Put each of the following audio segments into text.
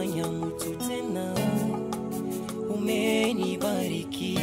umenifanya mtu tena, umenibariki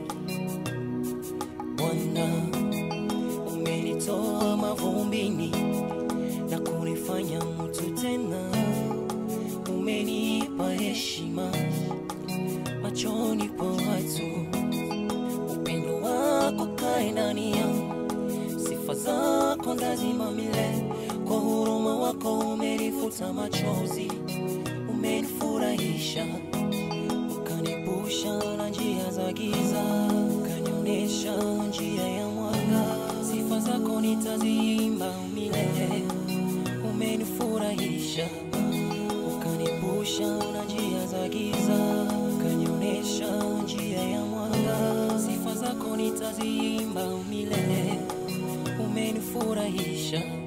Bwana, umenitoa mavumbini na kunifanya mtu tena, umenipa heshima machoni pa watu, upendo wako kae ndani yangu, sifa zako ndazima milele, kwa huruma wako umenifuta machozi, umenifurahisha ukanipusha na njia za giza, ukanionyesha njia ya mwanga. Sifa zako nitaziimba milele, umenifurahisha ukanipusha na njia za giza, ukanionyesha njia ya mwanga. Sifa zako nitaziimba milele, umenifurahisha